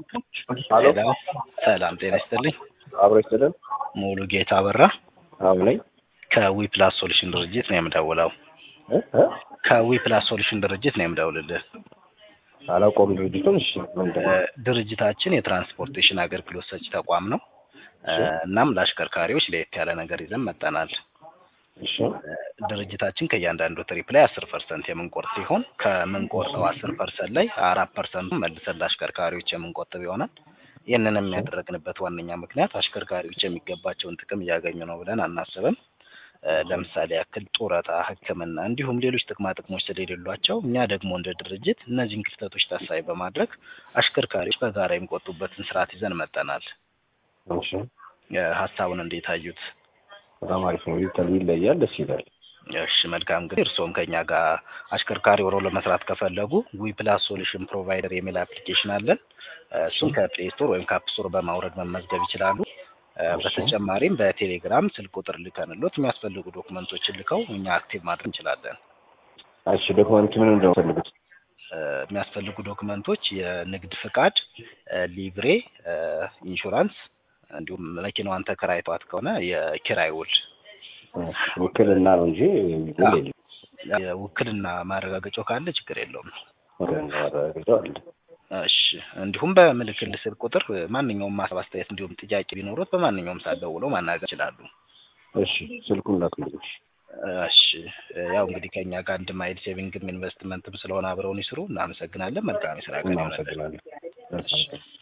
ሄሎ ሄሎ ሰላም ጤና ይስጥልኝ። አብሮ ይስጥልን። ሙሉ ጌታ አበራ አብ ነኝ። ከዊፕላስ ሶሉሽን ድርጅት ነው የምደውለው። እ እ ከዊፕላስ ሶሉሽን ድርጅት ነው የምደውልልህ። አላውቀውም ድርጅቱን። እሺ ምንድን እ ነው? ድርጅታችን የትራንስፖርቴሽን አገልግሎት ሰጪ ተቋም ነው። እ እናም ለአሽከርካሪዎች ለየት ያለ ነገር ይዘን መጠናል። እሺ እ ድርጅታችን ከእያንዳንዱ ትሪፕ ላይ አስር ፐርሰንት የምንቆርጥ ሲሆን ከምንቆርጠው አስር ፐርሰንት ላይ አራት ፐርሰንቱ መልሰን ለአሽከርካሪዎች የምንቆጥብ ይሆናል። ይህንንም ያደረግንበት ዋነኛ ምክንያት አሽከርካሪዎች የሚገባቸውን ጥቅም እያገኙ ነው ብለን አናስብም። እ ለምሳሌ ያክል ጡረታ፣ ሕክምና እንዲሁም ሌሎች ጥቅማ ጥቅሞች ስለሌሏቸው እኛ ደግሞ እንደ ድርጅት እነዚህን ክፍተቶች ታሳቢ በማድረግ አሽከርካሪዎች በጋራ የሚቆጡበትን ስርዓት ይዘን መጠናል። እሺ እ ሀሳቡን እንዴት አዩት? በጣም አሪፍ ነው። ይተል ይለያል፣ ደስ ይላል። እሺ መልካም እንግዲህ እርስዎም ከኛ ጋር አሽከርካሪ ሆነው ለመስራት ከፈለጉ ዊፕላስ ሶሉሽን ፕሮቫይደር የሚል አፕሊኬሽን አለን። እ እሱን ከፕሌይ ስቶር ወይም ከአፕ ስቶር በማውረድ መመዝገብ ይችላሉ። እ በተጨማሪም በቴሌግራም ስልክ ቁጥር ልከንሎት የሚያስፈልጉ ዶክመንቶችን ልከው እኛ አክቲቭ ማድረግ እንችላለን። እሺ ዶክመንት ምን እንደምፈልጉት? እ የሚያስፈልጉ ዶክመንቶች የንግድ ፍቃድ፣ እ ሊብሬ፣ እ ኢንሹራንስ እንዲሁም መኪናዋን ተከራይተዋት ከሆነ የኪራይ ውል ውክልና ነው እንጂ ውል የለም። የውክልና ማረጋገጫው ካለ ችግር የለውም። ውክልና ማረጋገጫው አለ። እሺ እንዲሁም በምልክል ስልክ ቁጥር ማንኛውም ሀሳብ አስተያየት፣ እንዲሁም ጥያቄ ቢኖሩት በማንኛውም ሰዓት ደውለው ማናገር ይችላሉ። እሺ ስልኩን ላክልኝ። እሺ ያው እንግዲህ ከእኛ ጋር አንድ ማይል ሴቪንግም ኢንቨስትመንትም ስለሆነ አብረውን ይስሩ። እናመሰግናለን። መልካም የስራ ቀን ይሆንልን። እናመሰግናለን። መልካም ቀን።